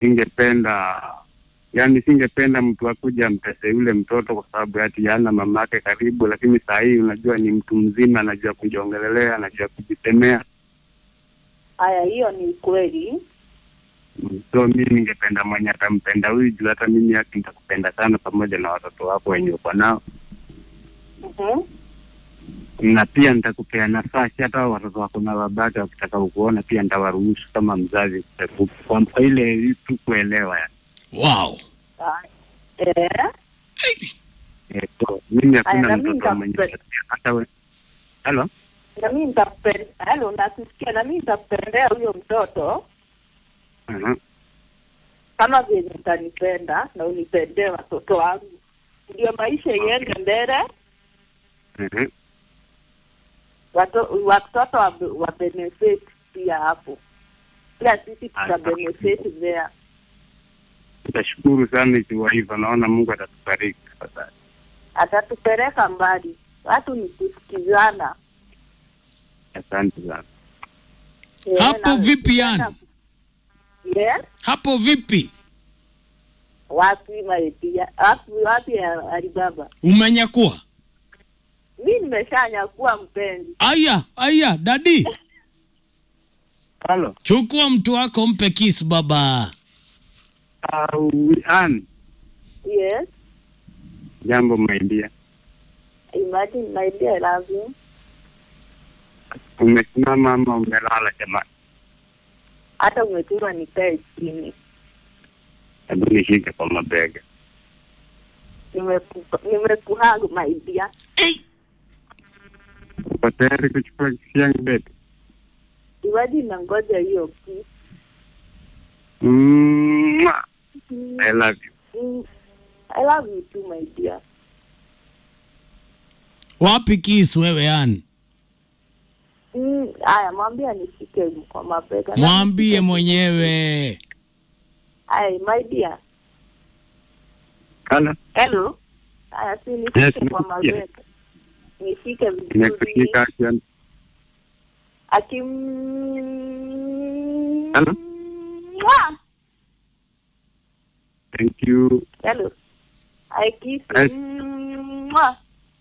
singependa yani, singependa mtu akuja amtese yule mtoto kwa sababu ati hana mamake karibu, lakini saa hii unajua ni mtu mzima, anajua kujiongelelea, anajua kujisemea. Haya, hiyo ni kweli. Mm, So mi ningependa mwenye atampenda huyu juu hata mimi haki nitakupenda sana, pamoja na watoto wako wenye uko nao, Mhm. na pia nitakupea nafasi hata hao watoto wako na babake wakitaka kukuona pia nitawaruhusu kama mzazi, kwa kwa ile tu kuelewa yani. Wow. Ah, Eh, Eh, so, mimi Aya, hakuna na mimi mtoto mwenye nitakupenda. hata we halo na mimi nitakupenda. Halo, nakusikia. Na mimi nitakupendea huyo mtoto Aha. kama vile utanipenda na unipendee watoto wangu, ndio maisha iende mbele, Mhm. wato- watoto wa, wa benefit pia hapo, ila sisi tuta Aya. benefit there. Nitashukuru sana ikiwa hivyo, naona Mungu atatubariki tafadhali. Atatupeleka mbali, watu ni kusikizana. Asante sana. Eh, Hapo na- vipi yani? Yes, Hapo vipi? wapi maepia wapi wapi ya Alibaba? Umenyakua? Mi nimeshanyakua mpenzi. Aya, aya, dadi. Halo. Chukua mtu wako mpe kiss baba. Uh, Ann, Yes, jambo maidia. imagine my dear, I love you. Umesimama ama umelala jamani? Hata umetuma nikae chini, Hebu nishike kwa mabega. Nimeku- nimekuhug my dear. Hey. Uko tayari kuchukua kisi yangu bebe? Imagine nangoja hiyo kiss. Mwah. Mm, I love you. mm, I love you too my dear. Wapi kiss wewe yani? Mm, Haya, mwambie nishike kwa mabega. Na Mwambie nishike- mwenyewe. Haya, my dear. Halo. Hello. Haya, si nishike Yes, kwa nimekusikia. mabega. Nishike vizuri. Nimekushika akiwa Akim... Hello? Mwah! Thank you. Hello. I kiss Yes. Mwah!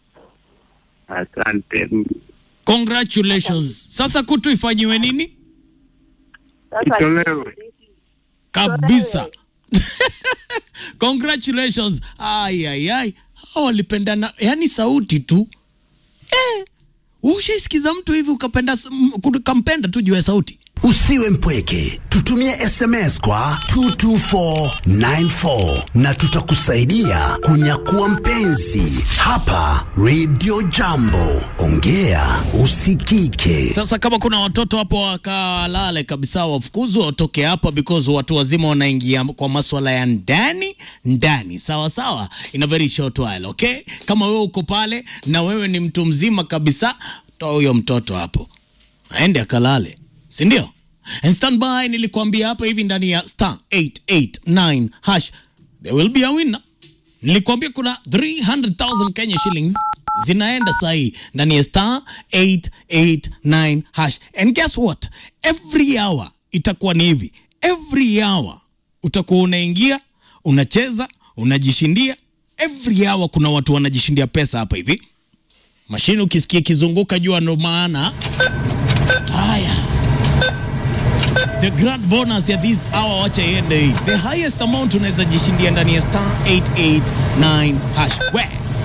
Asante. Congratulations. Sasa kutu ifanyiwe nini? Sasa Itolewe. Kabisa. Congratulations. Ai ai ai. Hao walipendana, yani sauti tu. Eh. Ushaisikiza mtu hivi ukapenda m- ukampenda tu juu ya sauti. Usiwe mpweke, tutumie SMS kwa 22494 na tutakusaidia kunyakua mpenzi hapa Radio Jambo. Ongea usikike. Sasa kama kuna watoto hapo wakalale kabisa, wafukuzwe watoke hapa, because watu wazima wanaingia kwa maswala ya ndani ndani, sawa sawa, in a very short while, okay. Kama wewe uko pale na wewe ni mtu mzima kabisa, toa huyo mtoto hapo aende akalale, si ndio? And stand by, nilikwambia hapa hivi ndani ya star 889 hash there will be a winner. Nilikwambia kuna 300,000 Kenya shillings zinaenda sahi ndani ya star 889 hash. And guess what? Every hour itakuwa ni hivi. Every hour utakuwa unaingia, unacheza, unajishindia. Every hour kuna watu wanajishindia pesa hapa hivi. Mashine ukisikia kizunguka jua ndo maana. Haya. The grand bonus ya this hour wacha iende hii. The highest amount unaweza jishindia ndani ya star 889 hash. We.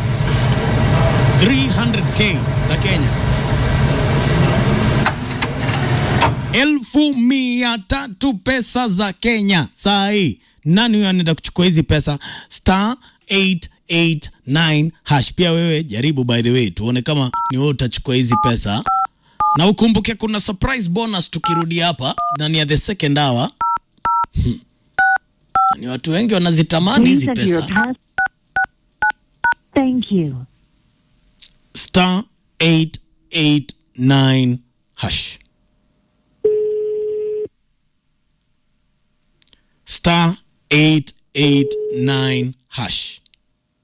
300k za Kenya. Elfu mia tatu pesa za Kenya saa hii. Nani huyo anaenda kuchukua hizi pesa? Star 889 hash. Pia wewe jaribu, by the way, tuone kama ni wewe utachukua hizi pesa na ukumbuke kuna surprise bonus tukirudi hapa ndani ya the second hour. Hmm. Ni watu wengi wanazitamani hizi Please enter your pesa. pass. Thank you. Star 889 hash. Star 889 hash.